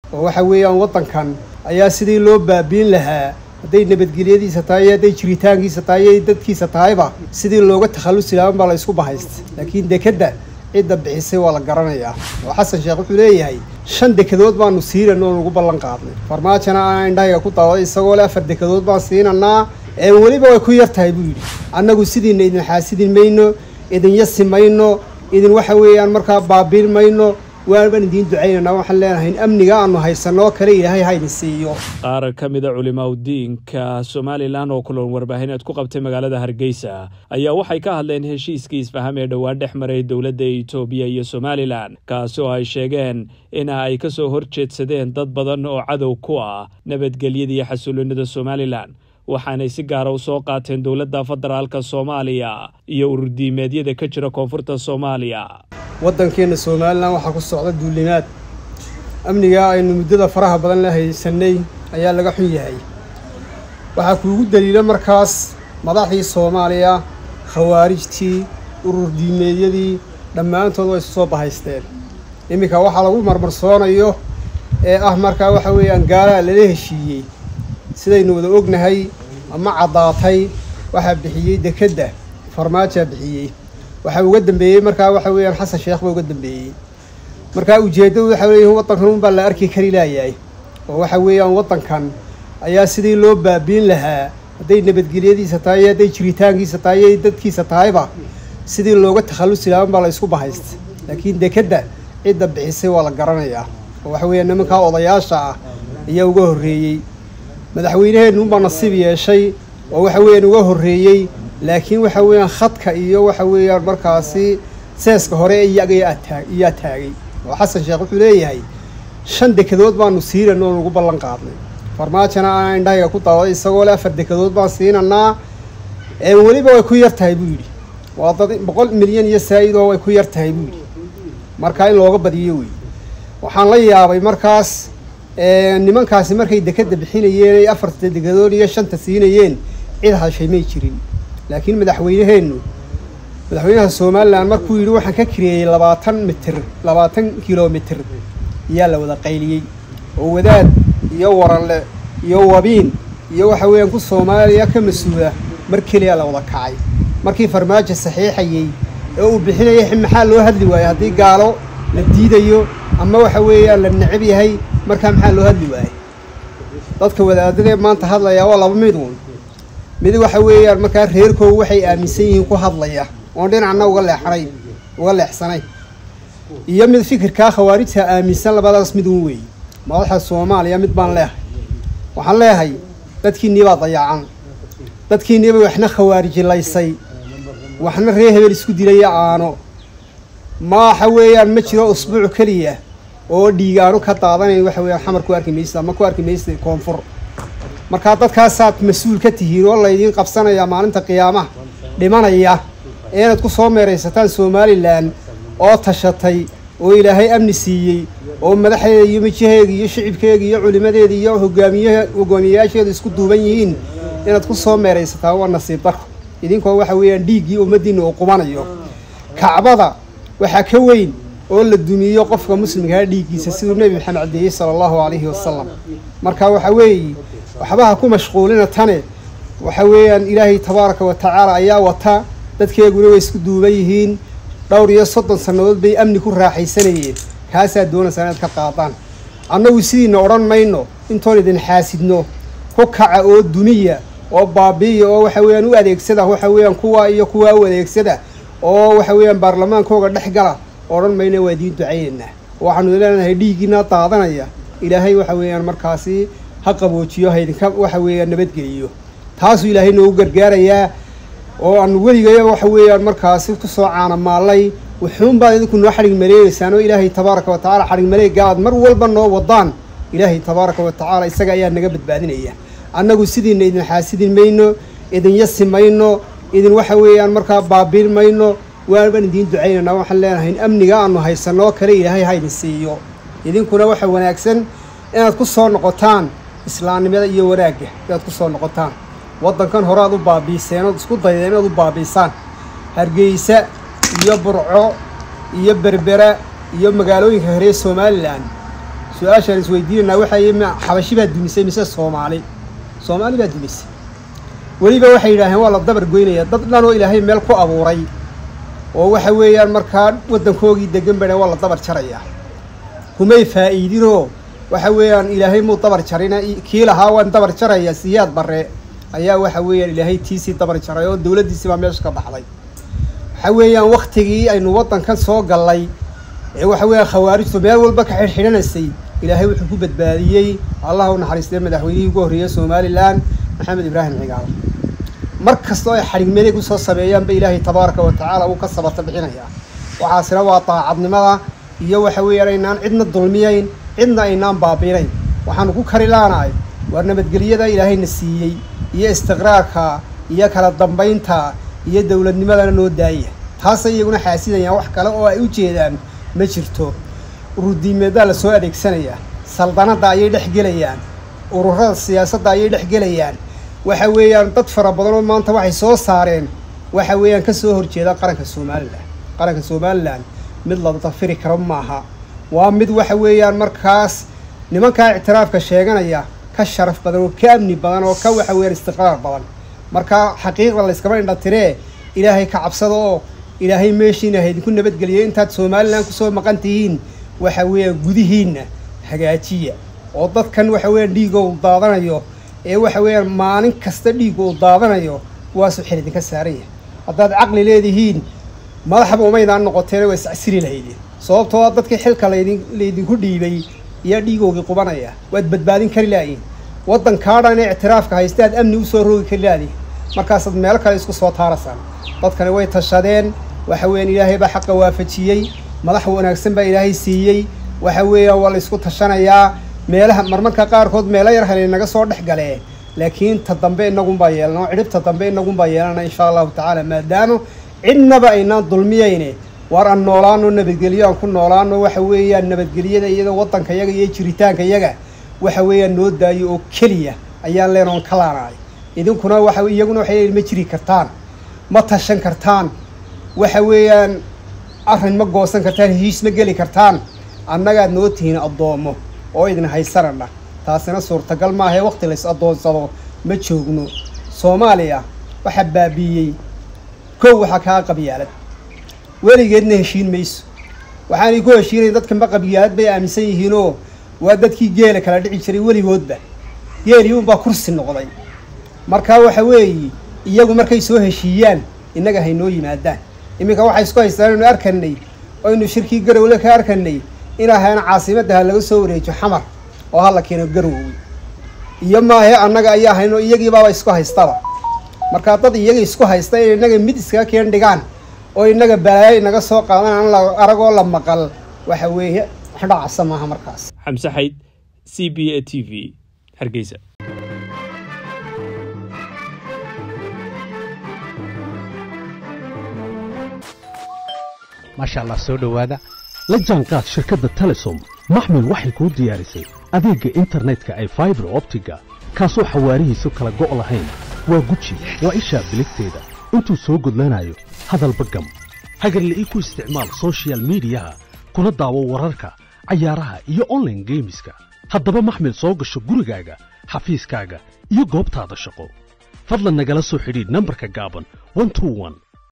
oo waxa weeyaan waddankan ayaa sidii loo baabiin lahaa hadday nabadgelyadiisa tahay iyo hadday jiritaankiisa tahay iyo dadkiisa tahayba sidii looga takhallusi lahaa baa la isku bahaystay laakiin dekedda cidda bixisay waa la garanayaa oo xasan sheekh wuxuu leeyahay shan dekedood baanu siinan oo nagu ballan qaadnay farmaajona aan indhahayga ku daawaday isagoo le afar dekedood baan siinanaa ee weliba way ku yar tahay buu yidhi annagu sidiina idin xaasidin mayno idin yasi mayno idin waxa weeyaan markaa baabiin mayno waanbaan idiin ducaynanaa waxaan leenahay in amniga aanu haysanoo kale ilaahay ha idin siiyo qaar ka mida culimaudiinka somalilan oo kulan warbaahineed ku qabtay magaalada hargeysa ayaa waxay ka hadleen heshiiskii isfaham ee dhowaan dhex maray dowladda itoobiya iyo somalilan kaasi oo ay sheegeen ina ay ka soo horjeedsadeen dad badan oo cadow ku ah nabadgelyada iyo xasuulinada somalilan waxaanay si gaara u soo qaateen dowladda federaalka soomaaliya iyo ururdiimeedyada ka jira koonfurta soomaaliya waddankeenna somalilan waxaa ku socda duulimaad amnigaa aynu muddada faraha badan la haysanay ayaa laga xun yahay waxaa kuugu daliila markaas madaxdii soomaaliya khawaarijtii urur diimeedyadii dhammaantood way isu soo bahaysteen iminka waxaa lagu marmarsoonayo ee ah markaa waxa weeyaan gaalaa lala heshiiyey sidaynu wada ognahay ama caddaatay waxaa bixiyey dekedda farmaajaa bixiyey waxaa uga dambeeyey markaa waxa weeyaan xasan sheekh baa uga dambeeyey markaa ujeeddadu waxa leeyihin waddankan unbaa la arki kari laayahay oo waxa weeyaan waddankan ayaa sidii loo baabiin lahaa hadday nabadgelyadiisa tahay iyo hadday jiritaankiisa tahay iyo dadkiisa tahayba sidii looga takhallusi lahaa baa la isku bahaystay laakiin dekedda cidda bixisay waa la garanayaa oo waxa weeyaan nimankaa odayaasha ah ayaa uga horreeyey madaxweynaheennu unbaa nasiib yeeshay oo waxa weeyaan uga horreeyey laakiin waxa weeyaan khadka iyo waxa weeyaan markaasi seeska hore iyaga iyaa taagay oo xasan sheekh wuxuu leeyahay shan dekedood baanu siinan oo nagu ballan qaadnay farmaajona aan indhahayga ku daawaday isagoo le afar dekedood baan siinanaa ee weliba way ku yar tahay buu yidhi waa dad boqol milyan iyo saa'id oo way ku yar tahay buu yidhi markaa in looga badiyo wey waxaan la yaabay markaas nimankaasi markay dekedda bixinayeen ay afarta dekedood iyo shanta siinayeen cid hashay may jirin laakiin madaxweyneheennu madaxweynaha somalilan markuu yidhi waxaan ka kireeyey labaatan mitir labaatan kilomitir ayaa la wada qayliyey oo wadaad iyo waranle iyo wabiin iyo waxa weeyaan ku soomaaliya ka mas-uula mar keliyaa la wada kacay markii farmaajo saxiixayey ee uu bixinayay maxaa loo hadli waayey haddii gaalo la diidayo ama waxa weeyaan la necab yahay markaa maxaa loo hadli waayey dadka wadaadadee maanta hadlayaa waa laba mid uun mid waxa weeyaan markaa reerkoogu waxay aaminsan yihiin ku hadlaya oon dhinacna uga leexanay uga leexsanay iyo mid fikirkaa khawaarijta aaminsan labadaas mid uun weeye madaxa soomaaliya mid baan leehay waxaan leehay dadkiinnii baa dayacan dadkiinniiba waxna khawaarijilaysay waxna reer hebel isku dilaya aano maaxa weeyaan ma jiro usbuuc keliya oo dhiigaanu ka daadanayn waxa weeyaan xamar ku arki maysa ama ku arki maysa koonfur markaa dadkaasaad mas-uul ka tihiin oo laydiin qabsanayaa maalinta qiyaamaha dhimanaya ee inaad ku soo meeraysataan somalilan oo tashatay oo ilaahay amni siiyey oo madaxdeeda iyo mijaheega iyo shicibkeega iyo culimadeeda iyo hogaamiyaha hogaamiyayaasheedu isku duuban yihiin inaad ku soo meeraysataan waa nasiib darro idinkoo waxa weeyaan dhiiggii ummaddiinna uu qubanayo kacbada waxaa ka weyn oo la dumiyo qofka muslimkaa dhiiggiisa siduu nebi maxamed cadeeyey sala allahu calayhi wasalam marka waxa weeye waxbaha ku mashquulina tane waxa weeyaan ilaahay tabaaraka wa tacaala ayaa wata dadkeeguna way isku duuban yihiin dhowr iyo soddon sannadood bay amni ku raaxaysanayeen kaasaa doonaysaa inaad ka qaadaan annagu sidiina odhan mayno intoon idin xaasidno ku kaca oo dumiya oo baabiiya oo waxa weeyaan u adeegsada waxa weeyaan kuwa iyo kuwaa u adeegsada oo waxa weeyaan baarlamaankooga dhex gala odhan mayna waa idiin ducaynaynaa waxaanu leenahay dhiiggiina daadanaya ilaahay waxa weeyaan markaasi ha qaboojiyo haydinka waxa weeyaan nabadgeliyo taasuu ilaahay noogu gargaarayaa oo aanu weligaya waxa weeyaan markaasi kusoo caanamaallay wuxuunbaad idinku noo xadhig maleegeysaan oo ilaahay tabaaraka wa tacala xadhig maleega aad mar walba noo wadaan ilaahay tabaaraka wa tacaala isaga ayaa naga badbaadinaya annagu sidiina idin xaasidin mayno idin yasi mayno idin waxa weeyaan markaa baabiin mayno waanbaan idiin ducaynaynaa waxaan leenahay in amniga aanu haysanoo kale ilaahay ha idin siiyo idinkuna waxa wanaagsan inaad ku soo noqotaan islaamnimada iyo wanaagga inaad ku soo noqotaan waddankan hore aad u baabiiseen ood isku daydeen inaad u baabiisaan hargeysa iyo burco iyo berbera iyo magaalooyinka horee somalilan su-aashaan isweydiinanaa waxay ma xabashi baa dumisay mise soomaali soomaali baa dumisay weliba waxay yidhaaheen waa la dabar goynaya dad dhan oo ilaahay meel ku abuuray oo waxa weeyaan markaa waddankoogii degan bana waa la dabar jarayaa kumay faa'iidinoo waxa weeyaan ilaahay muu dabar jarina kii lahaa waan dabar jaraya siyaad barre ayaa waxa weeyaan ilaahay tiisii dabar jaray oo dowladdiisii baa meesha ka baxday waxa weeyaan waktigii aynu waddankan soo gallay ee waxa weeyaan khawaarijtu meel walba ka xidhxidhanaysay ilaahay wuxuu ku badbaadiyey allah u naxariistay madaxweynihii ugu horreeyey somalilan maxamed ibraahim cigaal mar kastoo ay xadhigmeeday kusoo sameeyaanba ilaahay tabaaraka wa tacaala wuu ka sabata bixinayaa waxaasina waa daacadnimada iyo waxa weeyaan aynaan cidna dulmiyayn cidna aynaan baabiinayn waxaanu ku kari laanahay waa nabadgelyada ilaahayna siiyey iyo istiqraarka iyo kala dambaynta iyo dowladnimadana noo daaya taasay iyaguna xaasidayaan wax kale oo ay u jeedaan ma jirto ururdiimeeddaa la soo adeegsanayaa saldanadda ayay dhex gelayaan ururada siyaasadda ayay dhex gelayaan waxa weeyaan dad fara badan oo maanta waxay soo saareen waxa weeyaan ka soo horjeeda qaranka somalilan qaranka somalilan mid la dafiri karo maaha waa mid waxa weeyaan markaas nimankaa ictiraafka sheeganaya ka sharaf badan oo ka amni badan oo ka waxa weeyaan istiqraar badan marka xaqiiqda layskama indhatiree ilaahay ka cabsada oo ilaahay meeshiina haydinku nabadgeliyo intaad somalilan kusoo maqan tihiin waxa weeyaan gudihiinna hagaajiya oo dadkan waxa weeyaan dhiiga uu daadanayo ee waxa weeyaan maalin kasta dhiiga uu daadanayo kuwaasuu xil idinka saaran yahay haddaad caqli leedihiin madaxba umaydaan noqoteen waa iscasiri lahaydeen sababtoo a dadkii xilka laydin laydinku dhiibay ayaa dhiigoogii qubanaya waad badbaadin kari laayiin waddankaadhan ee ictiraafka haysta aad amni usoo roogi kari laadiin markaasaad meelo kale isku soo taarasaan dadkani way tashadeen waxa weeyaan ilaahay baa xaqa waafajiyey madax wanaagsan baa ilaahay siiyey waxa weeyaan waa la isku tashanayaa meelaha marmarka qaarkood meelo yar helay naga soo dhex galee laakiin ta dambe inagunbaa yeelana oo cidhibta dambe inagunbaa yeelana insha allahu tacaala maadaama cidnaba aynaan dulmiyayne waar aan noolaano nabadgelyo aan ku noolaano waxa weeyaan nabadgelyada iyada waddanka yaga iyo jiritaanka yaga waxa weeyaan noo daayo oo keliya ayaan leenoon ka laanahay idinkuna waxa iyaguna waxay leeyihin ma jiri kartaan ma tashan kartaan waxa weeyaan arrin ma goosan kartaan heshiis ma geli kartaan annagaad noo tihiin addoommo oo idin haysanana taasina suurtagal maahae waqti lays addoonsado ma joogno soomaaliya waxaa baabiiyey kow waxaa kaa qabyaalad weligeedna heshiin mayso waxaanay ku heshiinayn dadkanba qabyaalad bay aaminsan yihiinoo waa dadkii geela kala dhici jiray weligoodba geelii unbaa kursi noqday markaa waxa weeye iyagu markay soo heshiiyaan innaga haynoo yimaadaan iminka waxay isku haystaan aynu arkanay oynu shirkii garowle ka arkanay in ahayna caasimadda ha laga soo wareejo xamar oo ha la keeno garowey iyo maahe annaga ayaa hayno iyagiibaaba isku haystaba markaa dad iyaga isku haysta in innaga mid iskaga keen dhigaan oo innaga balaayo inaga soo qaadan aan la aragoo la maqal waxa weeye wax dhacasa maaha markaas xamse xayd c b a t v hargeysa maasha allah soo dhowaada la jaanqaad shirkadda telesom maxmil waxay kuu diyaarisay adeegga internetka ay faibar optiga kaasoo xawaarihiisu kala go' lahayn waa guji waa ishaa biligteeda intuu soo gudlanayo hadalba gam hagarle ii ku isticmaal sochial midiyaha kuna daawo wararka cayaaraha iyo onlaine geemiska haddaba maxmil soo gasho gurigaaga xafiiskaaga iyo goobtaada shaqo fadlan nagala soo xidhiidh nambarka gaaban